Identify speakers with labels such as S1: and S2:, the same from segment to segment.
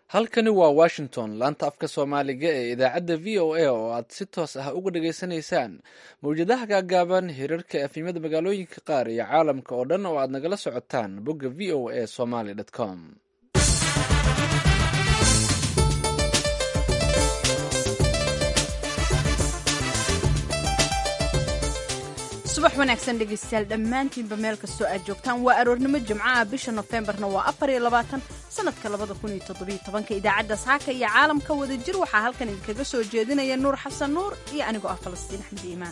S1: halkani waa washington laanta afka soomaaliga ee idaacadda v o a oo aad si toos ah uga dhageysanaysaan mawjadaha gaagaaban hirarka efimada magaalooyinka qaar iyo caalamka oo dhan oo aad nagala socotaan bogga v o a somaly com
S2: subax wanaagsan dhegaystayaal dhammaantiinba meel kastoo aad joogtaan waa aroornimo jimcaha bisha nofembarna waa afar iyo labaatan sanadka labada kun iyo toddobiyo tobanka idaacadda saaka iyo caalamka wada jir waxaa halkan idinkaga soo jeedinaya nuur xasan nuur iyo anigoo ah falastiin axmed iimaan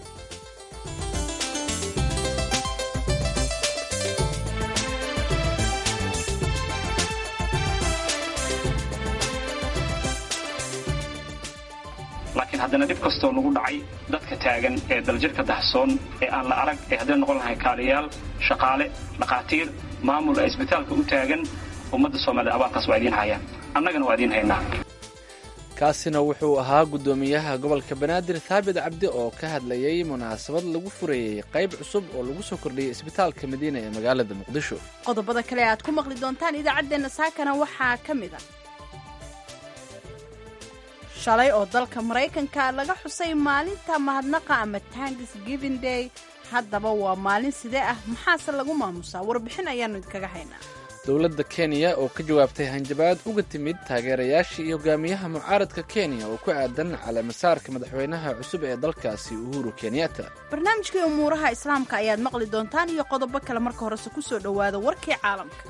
S3: laakiin haddana dhib kastoo nagu dhacay dadka taagan ee daljirka dahsoon ee aan la arag ee hadday noqon lahay kaaliyaal shaqaale dhakhaatiir maamul ee isbitaalka u taagan ummadda soomaaliyed abaalkaas waa idiin hayaan annagana waa idiin haynaa
S1: kaasina wuxuu ahaa guddoomiyaha gobolka banaadir thaabit cabdi oo ka hadlayay munaasabad lagu furayey qayb cusub oo lagu soo kordhiyey isbitaalka madiina ee magaalada muqdisho
S2: qodobada kale aad ku maqli doontaan idaacaddeenna saakana waxaa ka mid a shalay oo dalka maraykanka laga xusay maalinta mahadnaqa ama tanks giving day haddaba waa maalin sidee ah maxaase lagu maamusaa warbixin ayaannu idinkaga haynaa
S1: dowladda kenya oo ka jawaabtay hanjabaad uga timid taageerayaashii iyo hogaamiyaha mucaaradka kenya oo ku aadan caleemasaarka madaxweynaha cusub ee dalkaasi uhuru kenyatta
S2: barnaamijkii umuuraha islaamka ayaad maqli doontaan iyo qodobo kale marka horese ku soo dhowaada warkii caalamka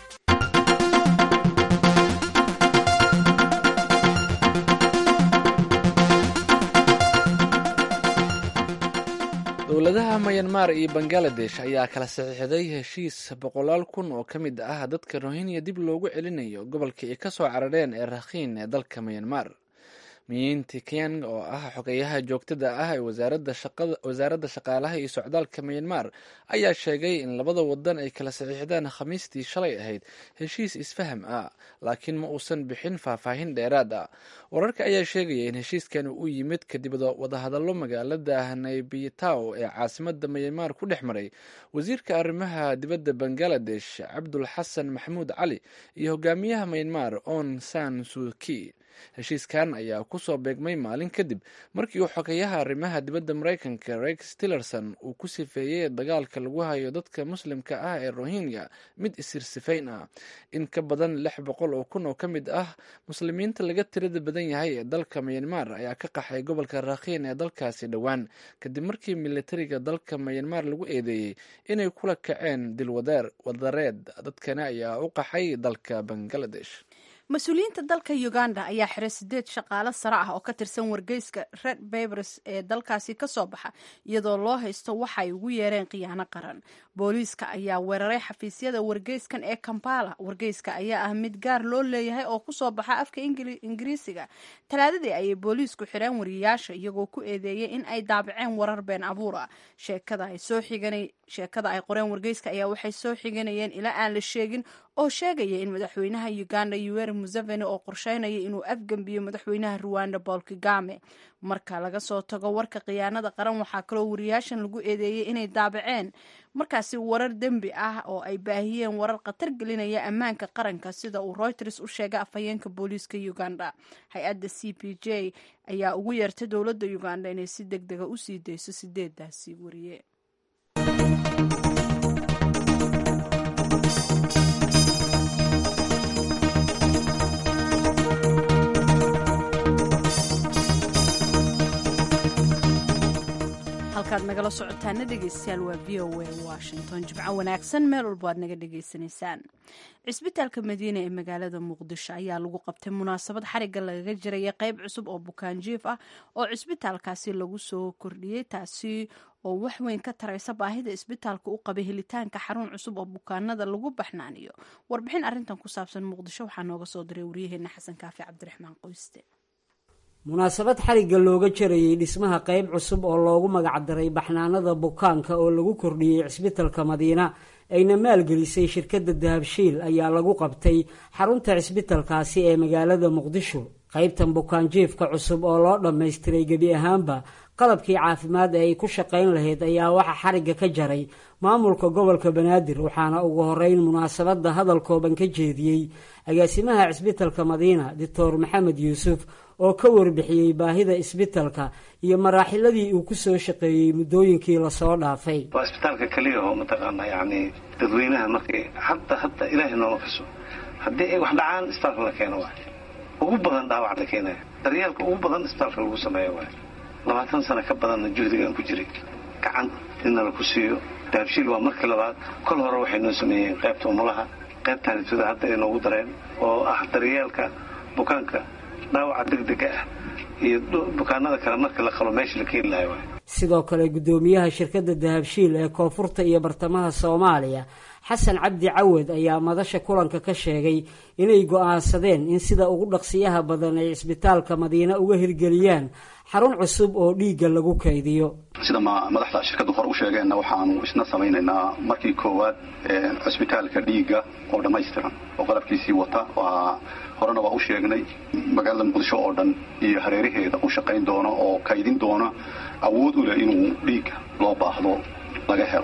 S1: dowladaha mayanmar iyo bangaladesh ayaa kala saxiixday heshiis boqolaal kun oo ka mid ah dadka rohingya dib loogu celinayo gobolka ay ka soo carareen ee rakhiin ee dalka mayanmar miyiinti keng oo ah xogeyaha joogtada ah ee wasaaradda shaqaalaha iyo socdaalka mayanmar ayaa sheegay in labada wadan ay kala saxiixdeen khamiistii shalay ahayd heshiis isfaham ah laakiin ma uusan bixin faahfaahin dheeraad ah wararka ayaa sheegaya in heshiiskan uu yimid kadib wadahadallo magaalada naybitaw ee caasimada mayanmar ku dhex maray wasiirka arrimaha dibadda bangaladesh cabdul xasan maxamuud cali iyo hogaamiyaha mayanmar on san suki heshiiskan ayaa kusoo beegmay maalin kadib markii uu xogeyaha arrimaha dibadda maraykanka rex tillerson uu ku sifeeyey dagaalka lagu hayo dadka muslimka ah ee rohingya mid isirsifayn ah in ka badan lix boqol oo kun oo ka mid ah muslimiinta laga tirada badan yahay ee dalka mayanmar ayaa ka qaxay gobolka rakhiin ee dalkaasi dhowaan kadib markii militariga dalka mayanmar lagu eedeeyey inay kula kaceen dilwadareed dadkani ayaa u qaxay dalka bangaladesh
S2: mas-uuliyiinta dalka uganda ayaa xiray sideed shaqaale sare ah oo ka tirsan wargeyska red babers ee dalkaasi ka soo baxa iyadoo loo haysto waxa ay ugu yeereen khiyaano qaran booliiska ayaa weeraray xafiisyada wargeyskan ee kampala wargeyska ayaa ah mid gaar loo leeyahay oo kusoo baxa afka ingiriisiga talaadadii ayay booliisku xireen wariyayaasha iyagoo ku eedeeyay in ay daabaceen warar been abuur ah sheekada ay qoreen wargeyska ayaa waxay soo xiganayeen ilaa aan la sheegin oo sheegaya in madaxweynaha uganda yoweri museveni oo qorsheynaya inuu afgembiyo madaxweynaha ruwanda paul kagame marka laga soo tago warka khiyaanada qaran waxaa kaloo wariyaashan lagu eedeeyey inay daabaceen markaasi warar dembi ah oo ay baahiyeen warar khatar gelinaya ammaanka qaranka sida uu reuters u sheegay afhayeenka booliiska uganda hay-adda c p j ayaa ugu yeertay dowladda uganda inay si deg dega usii dayso sideedaasi wariye halkaad nagala socotaana dhegeystayaal waa v o a washington jimco wanaagsan meel walbo aad naga dhegeysanaysaan cisbitaalka madiina ee magaalada muqdisho ayaa lagu qabtay munaasabad xariga lagaga jiraya qeyb cusub oo bukaanjiif ah oo cisbitaalkaasi lagu soo kordhiyey taasi oo wax weyn ka taraysa baahida isbitaalka u qabay helitaanka xarun cusub oo bukaanada lagu baxnaaniyo warbixin arintan ku saabsan muqdisho waxaa nooga soo diray waryaheena xasan kaafi cabdiraxmaan qoyste
S4: munaasabad xarigga looga jarayey dhismaha qayb cusub oo loogu magacdaray baxnaanada bukaanka oo lagu kordhiyey cisbitalka madiina ayna maalgelisay shirkadda dahabshiil ayaa lagu qabtay xarunta cisbitalkaasi ee magaalada muqdisho qaybtan bukaanjiifka cusub oo loo dhammaystiray gebi ahaanba qalabkii caafimaad ee ay ku shaqayn lahayd ayaa waxaa xarigga ka jaray maamulka gobolka banaadir waxaana ugu horeyn munaasabadda hadal kooban ka jeediyey agaasimaha cisbitalka madiina doctor maxamed yuusuf oo ka warbixiyey baahida isbitalka iyo maraaxiladii uu ku soo shaqeeyey muddooyinkii lasoo dhaafay
S5: waa isbitaalka keliya oo mataqaana yacni dadweynaha markay hadda hadda ilaahay nooma fiso haddii ay wax dhacaan isbitaalka la keeno waay ugu badan dhaawac la keenaya daryeelka ugu badan isbitaalka lagu sameeyo waay labaatan sano ka badanna juhdigaan ku jiray gacan inna la ku siiyo daabshiil waa markii labaad kol hore waxay noo sameeyeen qaybta umulaha qaybtaanituda hadda ay noogu dareen oo ah daryeelka bukaanka dhaawaca degdega ah iyo bukaanada kale marka la qalo meesha la keeni lahay waay
S4: sidoo kale guddoomiyaha shirkadda dahabshiil ee koonfurta iyo bartamaha soomaaliya xasan cabdi cawad ayaa madasha kulanka ka sheegay inay go'aansadeen in sida ugu dhaqsiyaha badan ay cisbitaalka madiine uga hirgeliyaan xarun cusub oo dhiigga lagu kaydiyo
S6: sida madaxda shirkaddu hore u sheegeenna waxaanu isna samaynaynaa markii koowaad cisbitaalka dhiigga oo dhammaystiran oo qalabkiisii wata waa horena waa u sheegnay magaalada muqdisho oo dhan iyo hareeraheeda u shaqayn doono oo kaydin doona awood u leh inuu dhiigga loo baahdo laga helo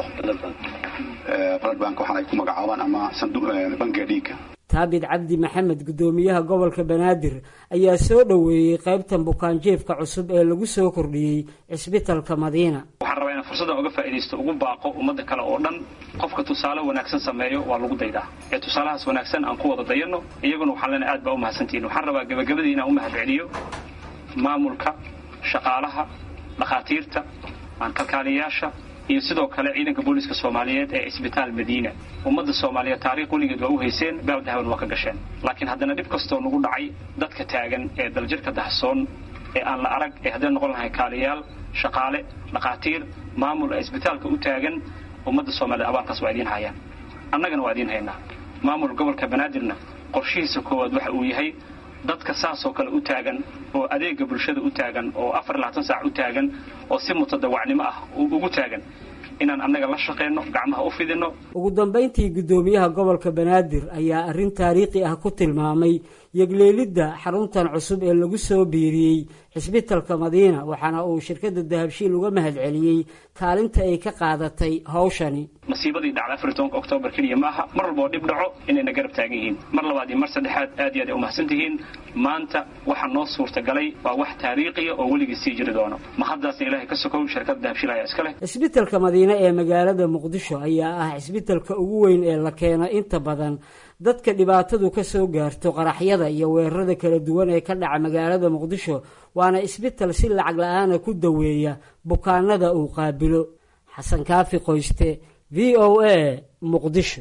S6: bloodbank waxaan ay ku magacaabaan ama bangiga dhiigga
S4: taabid cabdi maxamed guddoomiyaha gobolka banaadir ayaa soo dhoweeyey qaybtan bukaanjeefka cusub ee lagu soo kordhiyey cisbitalka madiina
S3: waxaan rabaa inaan fursaddan uga faa'iidaysto ugu baaqo ummadda kale oo dhan qofka tusaale wanaagsan sameeyo waa lagu daydaa ee tusaalahaas wanaagsan aan ku wada dayanno iyaguna waxaan leenahay aad baa u mahadsantihin waxaan rabaa gebagabadii inaan u mahad celiyo maamulka shaqaalaha dhakhaatiirta kalkaaliyayaasha iyo sidoo kale ciidanka booliiska soomaaliyeed ee cisbitaal madiina ummadda soomaaliyeed taariikh weligeed waa u hayseen baabdahaban waa ka gasheen laakiin haddana dhib kastoo nagu dhacay dadka taagan ee daljirka dahsoon ee aan la arag ee hadday noqon lahay kaaliyaal shaqaale dhakhaatiir maamul ee isbitaalka u taagan ummadda soomaaliyed abaalkaas waa idiin hayaan annagana waa idiin haynaa maamul gobolka banaadirna qorshihiisa koowaad waxa uu yahay dadka saasoo kale u taagan oo adeega bulshada u taagan oo afar labaatan saac u taagan oo si mutadawacnimo ah ugu taagan inaan annaga la shaqeyno gacmaha u fidino
S4: ugu dambayntii guddoomiyaha gobolka banaadir ayaa arrin taariikhi ah ku tilmaamay yegleelidda xaruntan cusub ee lagu soo biiriyey xisbitalka madiina waxaana uu shirkadda dahabshiil uga mahad celiyey kaalinta ay ka qaadatay hawshani
S3: masiibadii dhacda afar iyo tobanka oktoobar keliya ma aha mar walboo dhib dhaco inayna garab taagan yihiin mar labaad iyo mar saddexaad aad iyo aad ay umahadsan tihiin maanta waxa noo suurtagalay waa wax taariikhiya oo weligii sii jiri doono ma haddaasna ilaahay ka sokow shirkadda dahabshiil ayaa iska leh
S4: cisbitalka madiine ee magaalada muqdisho ayaa ah cisbitalka ugu weyn ee la keeno inta badan dadka dhibaatadu ka soo gaarto qaraxyada iyo weerarada kala duwan ee ka dhaca magaalada muqdisho waana isbital si lacag la-aana ku daweeya bukaanada uu qaabilo xasan kaafi qoyste v o a muqdisho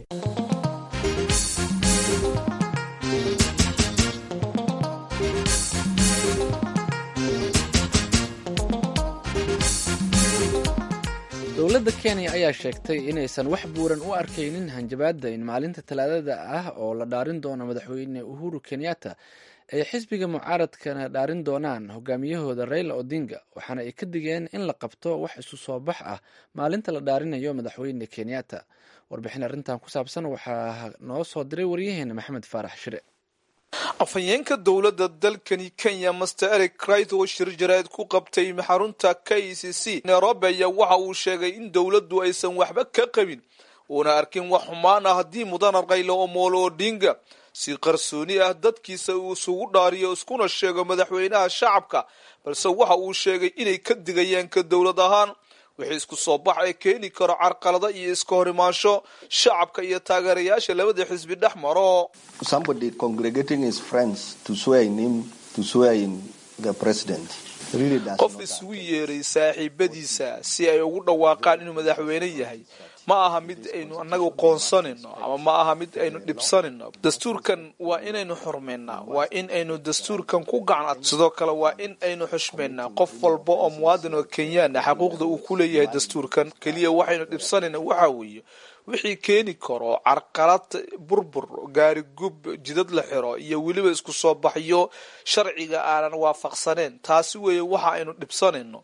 S1: dowladda kenya ayaa sheegtay inaysan wax buuran u arkaynin hanjabaadda in maalinta talaadada ah oo la dhaarin doono madaxweyne uhuru kenyatta ay xisbiga mucaaradkana dhaarin doonaan hogaamiyahooda raila odinga waxaana ay ka digeen in la qabto wax isu soo bax ah maalinta la dhaarinayo madaxweyne kenyatta warbixin arrintan ku saabsan waxaa noo soo diray waryaheena maxamed faarax shire
S7: afhayeenka dowladda dalkani kenya master eric crit oo shir jaraa'id ku qabtay xarunta k c c nairobi ayaa waxa uu sheegay in dowladdu aysan waxba ka qabin uuna arkin wax xumaan ah haddii mudana rayla omolo odinga si qarsooni ah dadkiisa uu isugu dhaariyo iskuna sheego madaxweynaha shacabka balse waxa uu sheegay inay ka digayaan ka dowlad ahaan wixii isku soo bax ee keeni karo carqalada iyo iska hor imaansho shacabka iyo taageerayaasha labada xisbi dhex maro qof isugu yeeray saaxiibadiisa si ay ugu dhawaaqaan inuu madaxweyne yahay ma aha mid aynu annagu qoonsanayno ama ma aha mid aynu dhibsanayno dastuurkan waa inaynu xurmaynaa waa in aynu dastuurkan ku gacan sidoo kale waa in aynu xushmaynaa qof walba oo muwaadin oo kenyaana xaquuqda uu ku leeyahay dastuurkan keliya waxaynu dhibsanayna waxa weeye wixii keeni karo carqalad burbur gaari gub jidad la xiro iyo weliba isku soo baxyo sharciga aanan waafaqsaneen taasi weeye waxa aynu dhibsanayno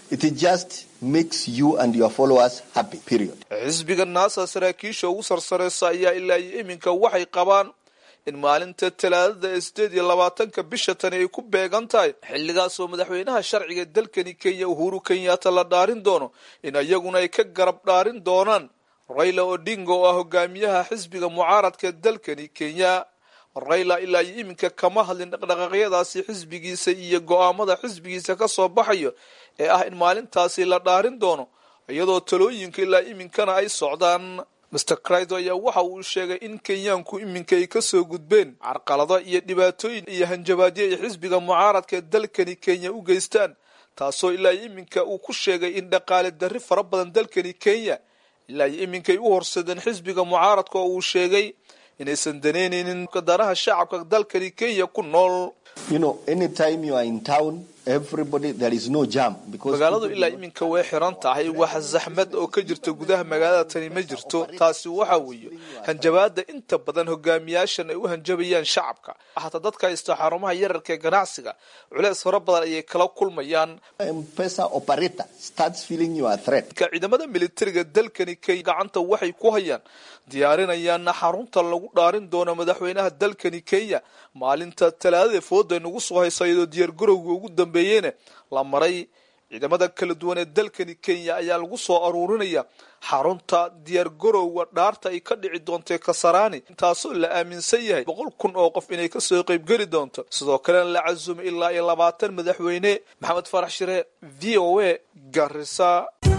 S8: It just makes you and your followers happy, period.
S7: xisbiga naasa saraakiisha ugu sarsareysa ayaa ilaa iyo iminka waxay qabaan in maalinta talaadada ee sideed iyo labaatanka bisha tani ay ku beegan tahay xilligaas oo madaxweynaha sharciga dalkani kenya uhuru kenyatta la dhaarin doono in iyaguna ay ka garab dhaarin doonaan rayla odinga oo ah hogaamiyaha xisbiga mucaaradka dalkani kenya rayla ilaa iyo iminka kama hadlin dhaqdhaqaaqyadaasi xisbigiisa iyo go-aamada xisbigiisa ka soo baxayo ee ah in maalintaasi la dhaarin doono iyadoo talooyinka ilaa iminkana ay socdaan master crido ayaa waxa uu sheegay in kenyaanku iminka ay kasoo gudbeen carqalado iyo dhibaatooyin iyo hanjabaadyo ay xisbiga mucaaradka ee dalkani kenya u geystaan taasoo ilaa iyo iminka uu ku sheegay in dhaqaale darri fara badan dalkani kenya ilaa iyo iminkay u horsadeen xisbiga mucaaradka oo uu sheegay inaysan daneyneynin danaha shacabka dalkani kenya ku nool
S8: You know, anytime you are in town, everybody, there is no jam. Because
S7: magaaladu
S8: people
S7: ilaa
S8: don't-
S7: iminka way xiran tahay wax zaxmad oo ka jirta gudaha magaalada tani ma jirto taasi waxa weeye hanjabaada inta badan hogaamiyaashan ay u hanjabayaan shacabka hataa dadka haysta xarumaha yararka ee ganacsiga culeys fara badan ayay kala kulmayaan
S8: M-Pesa operator starts feeling you are a threat.
S7: ka ciidamada militariga dalkani kenya gacanta waxay ku hayaan diyaarinayaana xarunta lagu dhaarin doono madaxweynaha dalkani kenya maalinta talaadada fooda nagu soo haysa iyadoo diyaargarowga ugu dambeeyeyna la maray ciidamada kala duwan ee dalkani kenya ayaa lagu soo aruurinaya xarunta diyaargarowga dhaarta ay ka dhici doontay kasarani taasoo la aaminsan yahay boqol kun oo qof inay kasoo qeybgeli doonto sidoo kalena la casumay ilaa iyo labaatan madaxweyne maxamed farax shire v o a garisa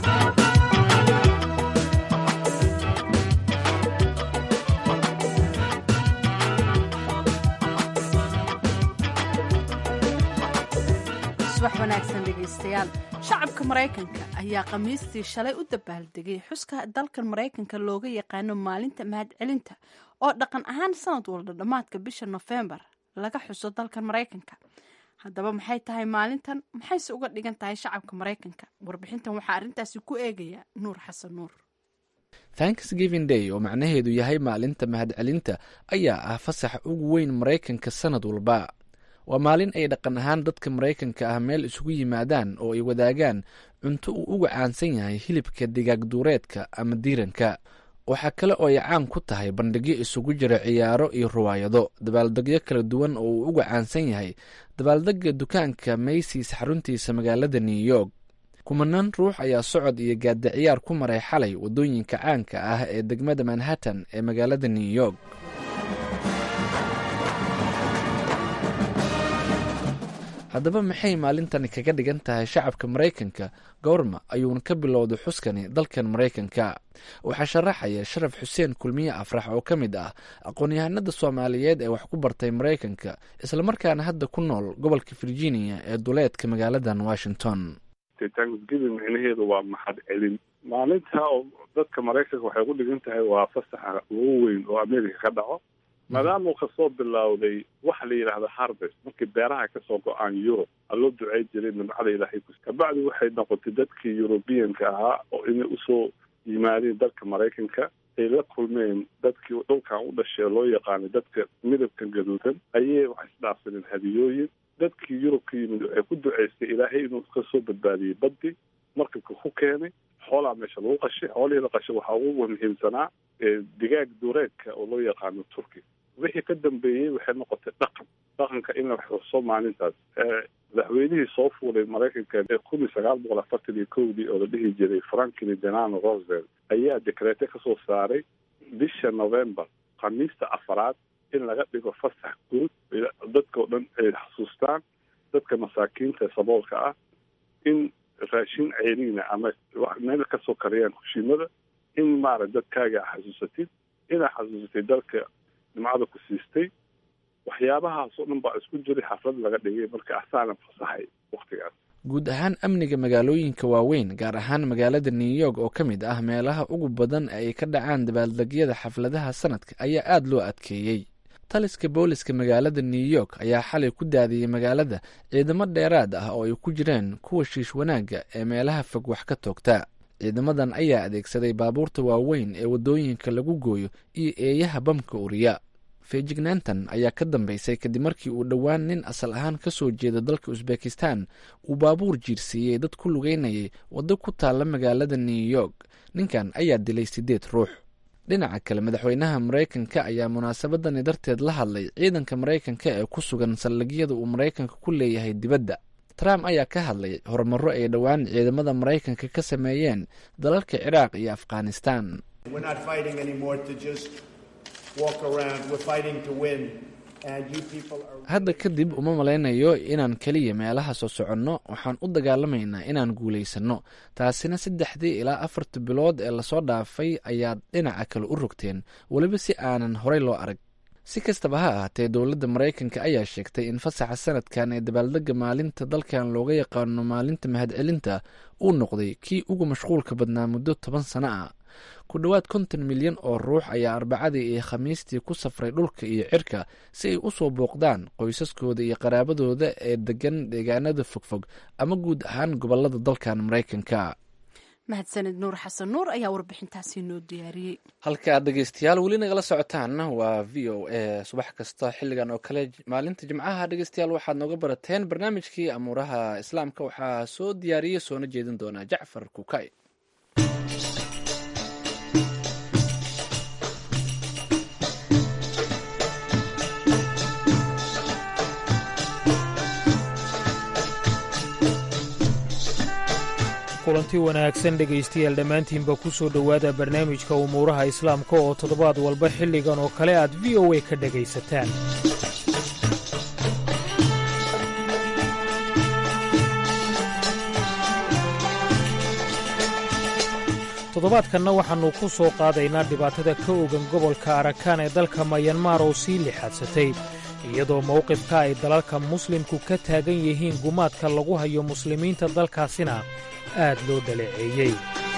S2: subax wanaagsan dhegaystayaal shacabka maraykanka ayaa khamiistii shalay u dabaaldegay xuska dalkan maraykanka looga yaqaano maalinta mahadcelinta oo dhaqan ahaan sanad walba dhammaadka bisha nofembar laga xuso dalkan maraykanka haddaba maxay tahay maalintan maxayse uga dhigan tahay shacabka maraykanka warbixintan waxaa arrintaasi ku eegaya nuur xasan nuur
S1: thanksgiving day oo macnaheedu yahay maalinta mahadcelinta ayaa ah fasaxa ugu weyn maraykanka sanad walba waa maalin ay dhaqan ahaan dadka maraykanka ah meel isugu yimaadaan oo ay wadaagaan cunto uu uga caansan yahay hilibka digaag duureedka ama diiranka waxaa kale oo ay caan ku tahay bandhigyo isugu jira ciyaaro iyo ruwaayado dabaaldegyo kala duwan oo uu uga caansan yahay dabaaldega dukaanka maysis xaruntiisa magaalada new york kumanaan ruux ayaa socod iyo gaada ciyaar ku maray xalay waddooyinka caanka ah ee degmada manhattan ee magaalada new york haddaba maxay maalintani kaga dhigan tahay shacabka maraykanka goorma ayuuna ka bilowday xuskani dalkan maraykanka waxaa sharaxaya sharaf xuseen kulmiye afrax oo ka mid ah aqoon-yahanada soomaaliyeed ee wax ku bartay maraykanka islamarkaana hadda ku nool gobolka virginia ee duleedka magaaladan washington
S9: thanksgiving micnaheedu waa mahad celin maalinta oo dadka maraykanka waxay ku dhigan tahay waa fasaxa ugu weyn oo america ka dhaco maadaama uu kasoo bilowday waxa la yidhaahda harvest markii beeraha kasoo go-aan yurub a loo ducey jiray nimcada ilaahay ku kabacdi waxay noqotay dadkii yurubiyanka ahaa oo inay usoo yimaadeen dalka maraykanka ay la kulmeen dadkii dhulkan u dhashay loo yaqaanay dadka midabka gaduudan ayay waxay isdhaafsadeen hadiyooyin dadkii yurub ka yimid waxay ku duceystay ilaahay inuu kasoo badbaadiyey baddi markabka ku keenay xoolaa meesha lagu qashay xoolihii la qashay waxaa ugu muhiimsanaa digaag duureedka oo loo yaqaano turki wixii ka dambeeyey waxay noqotay dhaqan dhaqanka in la xuso maalintaas madaxweynihii soo fuulay maraykanka ee kun iyo sagaal boqol afartan iyo kowdii oo la dhihi jiray franklin delano roosevelt ayaa dekreete kasoo saaray bisha november khamiista afaraad in laga dhigo fasax guud dadka o dhan ay xasuustaan dadka masaakiinta ee saboolka ah in raashin ceeliina ama meel kasoo kariyaan kushiimada in maarag dadkaaga xasuusatid inaad xasuusatay dalka nimcada ku siistay waxyaabahaas oo dhan baa isku jiray xaflad laga dhigay marka asaana fasaxay waktigaas
S1: guud ahaan amniga magaalooyinka waaweyn gaar ahaan magaalada new york oo ka mid ah meelaha ugu badan ay ka dhacaan dabaaldegyada xafladaha sanadka ayaa aada loo adkeeyey taliska booliska magaalada new york ayaa xalay ku daadiyey magaalada ciidamo dheeraad ah oo ay ku jireen kuwa shiish wanaagga ee meelaha fog wax ka toogta ciidamadan ayaa adeegsaday baabuurta waaweyn ee waddooyinka lagu gooyo iyo eeyaha bamka uriya feejignaantan ayaa ka dambeysay kadib markii uu dhowaan nin asal ahaan ka soo jeeda dalka usbekistan uu baabuur jiirsiiyey dad ku lugeynayay waddo ku taalla magaalada new york ninkan ayaa dilay siddeed ruux dhinaca kale madaxweynaha maraykanka ayaa munaasabadani darteed la hadlay ciidanka maraykanka ee ku sugan saldhigyada uu maraykanka ku leeyahay dibadda trump ayaa ka hadlay horumaro ay dhowaan ciidamada maraykanka ka sameeyeen dalalka ciraaq iyo afghanistan hadda kadib uma malaynayo inaan keliya meelaha soo soconno waxaan u dagaalamaynaa inaan guulaysanno taasina saddexdii ilaa afarta bilood ee lasoo dhaafay ayaad dhinaca kale u rogteen weliba si aanan horey loo arag si kastaba ha ahaatee dowladda maraykanka ayaa sheegtay in fasaxa sanadkan ee dabaaldega maalinta dalkan looga yaqaano maalinta mahadcelinta uu noqday kii ugu mashquulka badnaa muddo toban sano ah ku dhowaad konton milyan oo ruux ayaa arbacadii iyo khamiistii ku safray dhulka iyo cirka si ay u soo booqdaan qoysaskooda iyo qaraabadooda ee degan deegaanada fogfog ama guud ahaan gobolada dalkan maraykanka
S2: mahadsanid nuur xasan nuur ayaa warbixintaasi noo diyaariyey
S1: halka aad dhegeystayaal weli nagala socotaan waa v o a subax kasta xilligan oo kale maalinta jimcaha dhegeystayaal waxaad nooga barateen barnaamijkii amuuraha islaamka waxaa soo diyaariyey soona jeedin doonaa jacfar kukay
S10: kulanti wanaagsan dhegaystayaal dhammaantiinba ku soo dhowaada barnaamijka umuuraha islaamka oo toddobaad walba xilligan oo kale aad v o a ka dhegaysataan toddobaadkanna waxaannu ku soo qaadaynaa dhibaatada ka ogan gobolka arakaan ee dalka mayanmar oo sii lixaadsatay iyadoo mowqifka ay dalalka muslimku ka taagan yihiin gumaadka lagu hayo muslimiinta dalkaasina aad loo dhaleeceeyey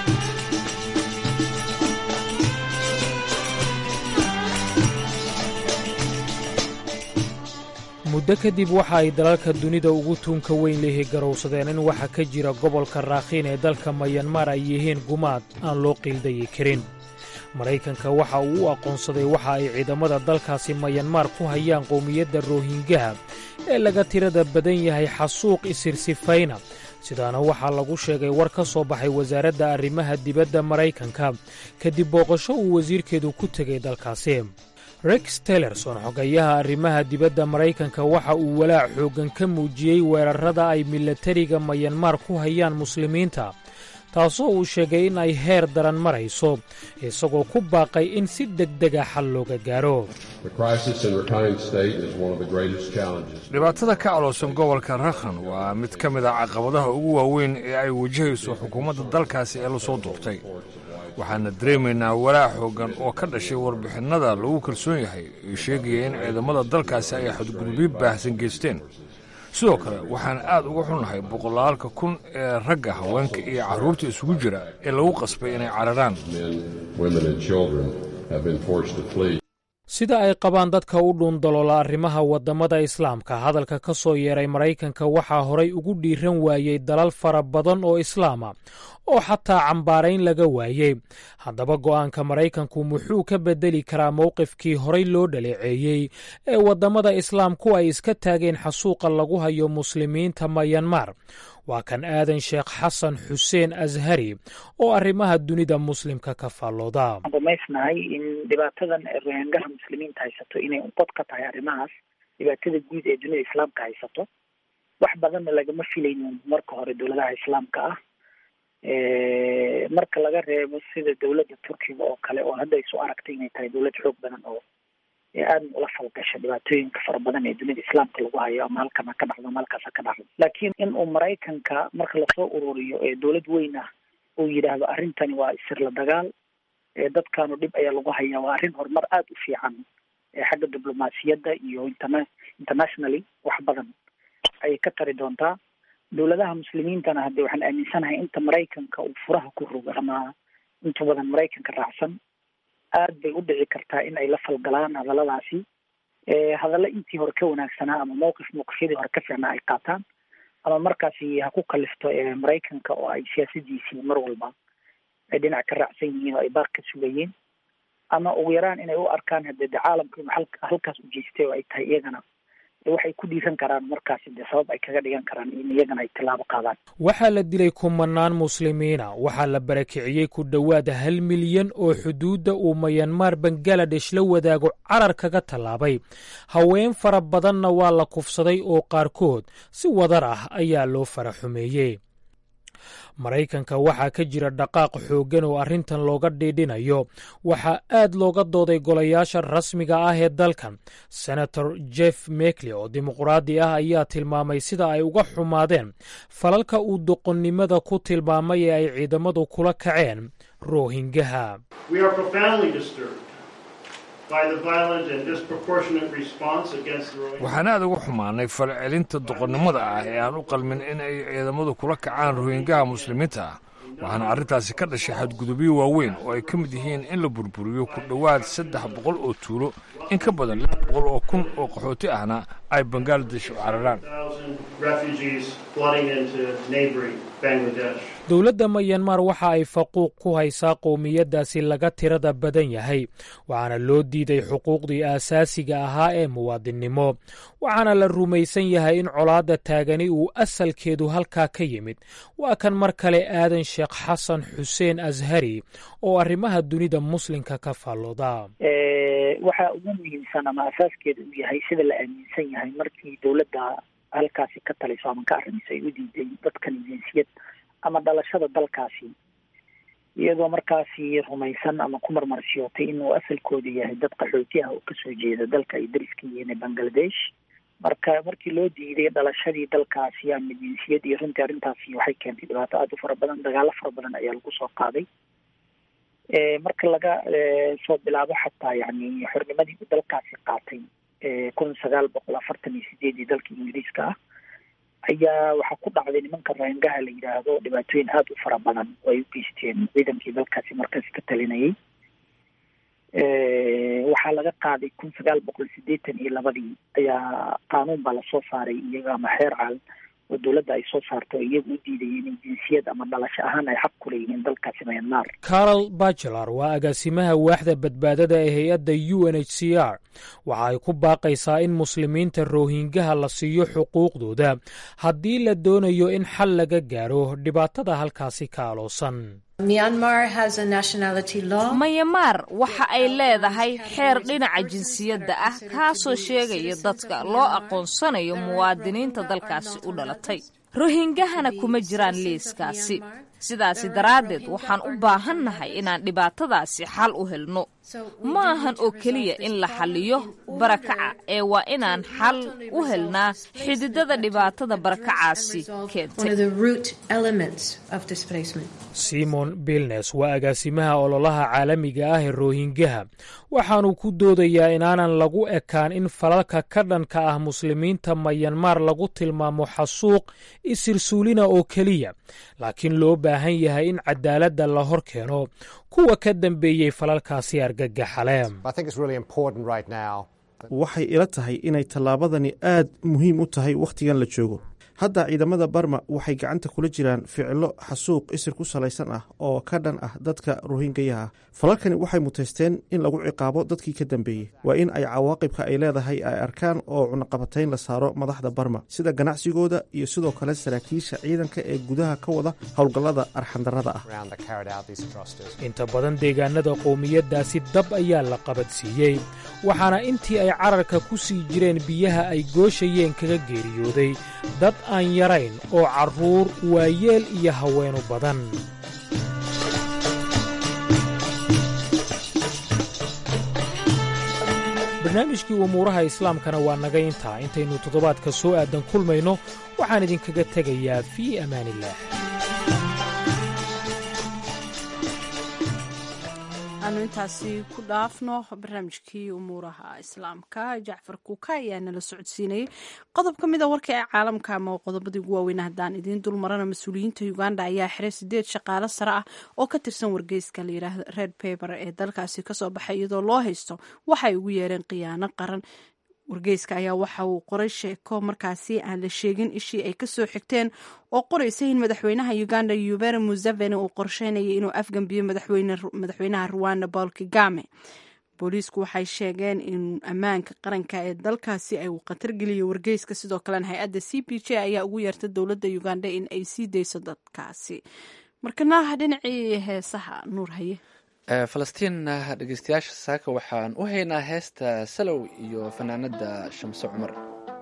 S10: muddo kadib waxa ay dalalka dunida ugu tuunka weyn lehi garowsadeen in waxa ka jira gobolka raakhiin ee dalka mayanmar ay yihiin gumaad aan loo qiildayi karin maraykanka waxa uu u aqoonsaday waxa ay ciidamada dalkaasi mayanmar ku hayaan qowmiyadda roohingaha ee laga tirada badan yahay xasuuq isirsifayna sidaana waxaa lagu sheegay war ka soo baxay wasaaradda arrimaha dibadda maraykanka kadib booqasho uu wasiirkeedu ku tegay dalkaasi rex tellerson xogayaha arrimaha dibadda maraykanka waxa uu walaac xooggan ka muujiyey weerarrada ay milatariga mayanmar ku hayaan muslimiinta taasoo uu sheegay in ay heer daran marayso isagoo ku baaqay in si degdega xal looga gaaro
S11: dhibaatada ka caloosan gobolka rakhan waa mid ka mid ah caqabadaha ugu waaweyn ee ay wajahayso xukuumadda dalkaasi ee lasoo duurtay waxaana dareemaynaa walaac xooggan oo ka dhashay warbixinnada lagu kalsoon yahay ee sheegaya in ciidamada dalkaasi ay xadgudubyo baahsan geysteen sidoo kale waxaan aad uga xunnahay boqolaalka kun ee ragga haweenka iyo carruurta isugu jira ee lagu qasbay inay cararaan
S10: sida ay qabaan dadka u dhuundaloola arrimaha waddamada islaamka hadalka ka soo yeeray maraykanka waxaa horay ugu dhiiran waayey dalal fara badan oo islaama oo xataa cambaarayn laga waayey haddaba go'aanka maraykanku muxuu ka beddeli karaa mowqifkii horay loo dhaleeceeyey ee waddamada islaamku ay iska taageen xasuuqa lagu hayo muslimiinta mayanmar waa kan aadan sheekh xasan xuseen ashari oo arrimaha dunida muslimka ka faallooda
S12: waxaan rumaysnahay in dhibaatadan rohingaha muslimiinta haysato inay unqod ka tahay arrimahaas dhibaatada guud ee dunida islaamka haysato wax badanna lagama filaynin marka hore dowladaha islaamka ah marka laga reebo sida dowladda turkiga oo kale oo hadda isu aragtay inay tahay dowlad xoog badan oo aada ula falgasha dhibaatooyinka fara badan ee dunida islaamka lagu hayo ama halkan ha ka dhacdo ama halkaas ha ka dhacdo laakiin in uu maraykanka marka lasoo ururiyo ee dowlad weyn ah uu yidhaahdo arrintani waa isirla dagaal dadkaanu dhib ayaa lagu hayaa waa arrin horumar aada u fiican xagga diblomaasiyadda iyo interna internationally wax badan ayay ka tari doontaa dowladaha muslimiintana haddee waxaan aaminsanahay inta maraykanka uu furaha ku rogo ama inta badan maraykanka raacsan aad bay u dhici kartaa in ay la falgalaan hadalladaasi hadallo intii hore ka wanaagsanaa ama mowqif mowqifyadii hore ka fiicnaa ay qaataan ama markaasi ha ku kalifto maraykanka oo ay siyaasadiisii mar walba ay dhinac ka raacsan yihiin oo ay baaq ka sugayeen ama ugu yaraan inay u arkaan hadee de caalamka inu halkaas u jeestay oo ay tahay iyagana waxay ku dhiiran karaan markaasi dee sabab ay kaga dhigan karaan in iyagana ay tilaabo qaadaan
S10: waxaa la dilay kumanaan muslimiina waxaa la barakiciyey ku dhowaad hal milyan oo xuduudda uu mayanmar bangaladesh la wadaago carar kaga tallaabay haween fara badanna waa la kufsaday oo qaarkood si wadar ah ayaa loo fara xumeeyey maraykanka waxaa ka jira dhaqaaq xooggan oo arrintan looga dhiidhinayo waxaa aad looga dooday golayaasha rasmiga ah ee dalkan senator jeff mekli oo dimuqraadi ah ayaa tilmaamay sida ay uga xumaadeen falalka uu doqonnimada ku tilmaamay ee ay ciidamadu kula kaceen roohingaha
S11: waxaan aad uga xumaanay falcelinta doqonnimada ah ee aan u qalmin in ay ciidamadu kula kacaan rohingaha muslimiinta ah waxaana arrintaasi ka dhashay xadgudubyo waaweyn oo ay ka mid yihiin in la burburiyo ku dhowaad saddex boqol oo tuulo in ka badan lix boqol oo kun oo qaxooti ahna ay bangaladesh u cararaan
S10: dowladda mayanmar waxa ay faquuq ku haysaa qowmiyaddaasi laga tirada badan yahay waxaana loo diiday xuquuqdii aasaasiga ahaa ee muwaadinnimo waxaana la rumaysan yahay in colaadda taagani uu asalkeedu halkaa ka yimid waa kan mar kale aadan sheekh xasan xuseen ashari oo arrimaha dunida muslimka ka faallooda
S12: waxaa ugu muhiimsan ama asaaskeeda uu yahay sida la aaminsan yahay markii dowladda halkaasi ka talayso ama ka arrimayso ay u diiday dadkan jinsiyad ama dhalashada dalkaasi iyadoo markaasi rumaysan ama ku marmarsiyootay inuu asalkooda yahay dad qaxooti ah oo kasoo jeeda dalka ay dariska yihiin ee bangladesh marka markii loo diiday dhalashadii dalkaasi ama jinsiyad iyo runtii arrintaasi waxay keentay dhibaato aada u fara badan dagaalo fara badan ayaa lagu soo qaaday marka laga soo bilaabo xataa yani xornimadii uu dalkaasi qaatay kun sagaal boqol afartan iyo sideedii dalka ingiriiska ah ayaa waxaa ku dhacday nimanka rohingaha la yidhaahdo dhibaatooyin aada u fara badan oo ay u geysteen ciidankii dalkaasi markaasi ka talinayay waxaa laga qaaday kun sagaal boqol sideetan iyo labadii ayaa qaanuun baa lasoo saaray iyaga ama xeer caal oo dowladda ay soo saarto o iyagu u diidayeen in jinsiyad ama dhalasho ahaan ay xaq ku leeyihiin dalkaasi myanmar
S10: carol bachelar waa agaasimaha waaxda badbaadada ee hay-adda u n h c r waxa ay ku baaqaysaa in muslimiinta roohingaha la siiyo xuquuqdooda haddii la doonayo in xal laga gaaro dhibaatada halkaasi ka aloosan
S2: mayamaar waxa ay leedahay xeer dhinaca jinsiyadda ah kaasoo sheegaya dadka loo aqoonsanayo muwaadiniinta dalkaasi u dhalatay rohingahana kuma jiraan liiskaasi sidaasi daraaddeed waxaan u baahannahay inaan dhibaatadaasi xal u helno ma ahan oo keliya in la xalliyo barakaca ee waa inaan xal u helnaa xididada dhibaatada barakacaasi keentay
S10: simon bilnes waa agaasimaha ololaha caalamiga ah ee roohingaha waxaanu ku doodayaa inaanan lagu ekaan in falalka ka dhanka ah muslimiinta mayanmar lagu tilmaamo xasuuq isirsuulina oo keliya laakiin loo baahan yahay in cadaaladda la hor keeno kuwa ka dambeeyey falalkaasi argagaxale
S13: waxay ila tahay inay tallaabadani aad muhiim u tahay wakhtigan la joogo hadda ciidamada barma waxay gacanta kula jiraan ficilo xasuuq isir ku salaysan ah oo ka dhan ah dadka rohingayaha ah falalkani waxay muteysteen in lagu ciqaabo dadkii ka dambeeyey waa in ay cawaaqibka ay leedahay ay arkaan oo cunaqabatayn la saaro madaxda barma sida ganacsigooda iyo sidoo kale saraakiisha ciidanka ee gudaha ka wada howlgallada arxandarrada ah
S10: inta badan deegaanada qowmiyaddaasi dab ayaa la qabadsiiyey waxaana intii ay cararka ku sii jireen biyaha ay gooshayeen kaga geeriyooday dad aan yarayn oo carruur waayeel iyo haweenu badan barnaamijkii umuuraha islaamkana waa naga intaa intaynu toddobaadka soo aadan kulmayno waxaan idinkaga tegayaa fii amaaniillaah
S2: aanu intaasi ku dhaafno barnaamijkii umuuraha islaamka jacfar kuuka ayaa nala socodsiinayay qodob ka mid a warka ee caalamka ama qodobadii ugu waaweyna haddaan idiin dulmarana mas-uuliyiinta uganda ayaa xiray sideed shaqaale sare ah oo ka tirsan wargeyska layidhaahdo red paper ee dalkaasi kasoo baxay iyadoo loo haysto waxay ugu yeereen khiyaano qaran wargeyska ayaa waxa uu qoray sheeko markaasi aan la sheegin ishii ay kasoo xigteen oo qoraysa in madaxweynaha uganda yuberi museveni uu qorsheynayay inuu afgambiyo madaxweynaha ruwanda paul kigame booliisku waxay sheegeen in ammaanka qaranka ee dalkaasi ay khatar geliyo wargeyska sidoo kalena hay-adda c p j ayaa ugu yeertay dowladda uganda in ay sii dayso dadkaasi markana dhinacii heesaha nuur haye
S1: falastiin dhegeystayaasha saaka waxaan u haynaa heesta salow iyo fanaanada shamse cumar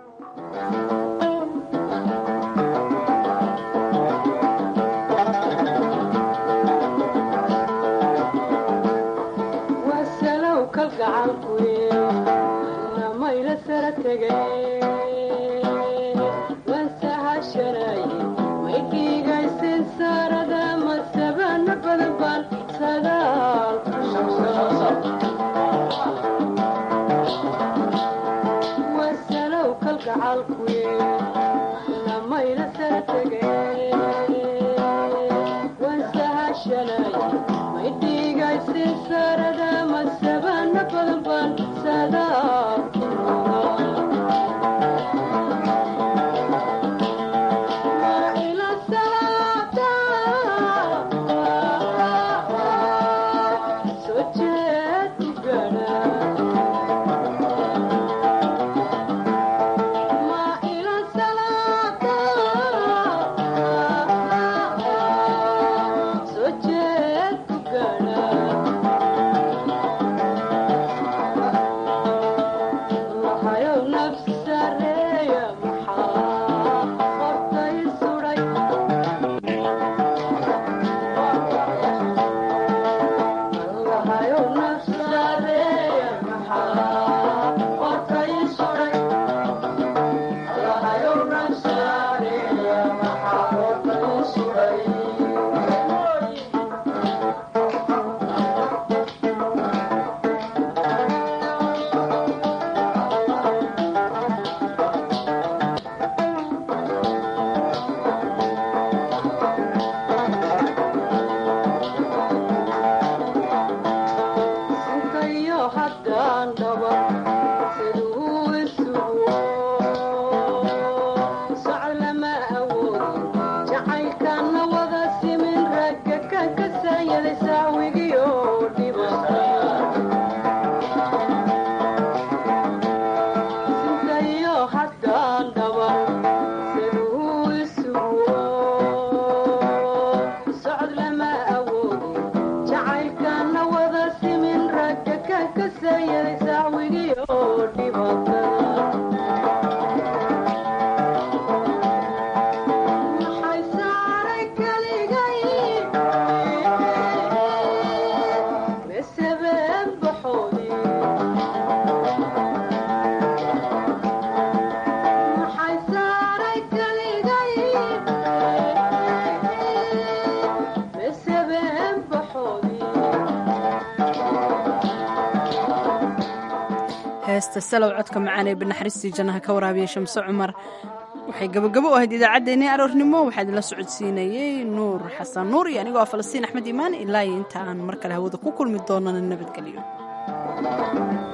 S2: heesta salow codka macaan ee banaxariistii jannaha ka waraabiya shamse cumar waxay gabagabo u ahayd idaacaddeenii aroornimo waxaa idinla socodsiinayey nuur xasan nuur iyo anigoo ah falastiin axmed iimaan ilaa iyo inta aan mar kale hawada ku kulmi doonana nabadgelyo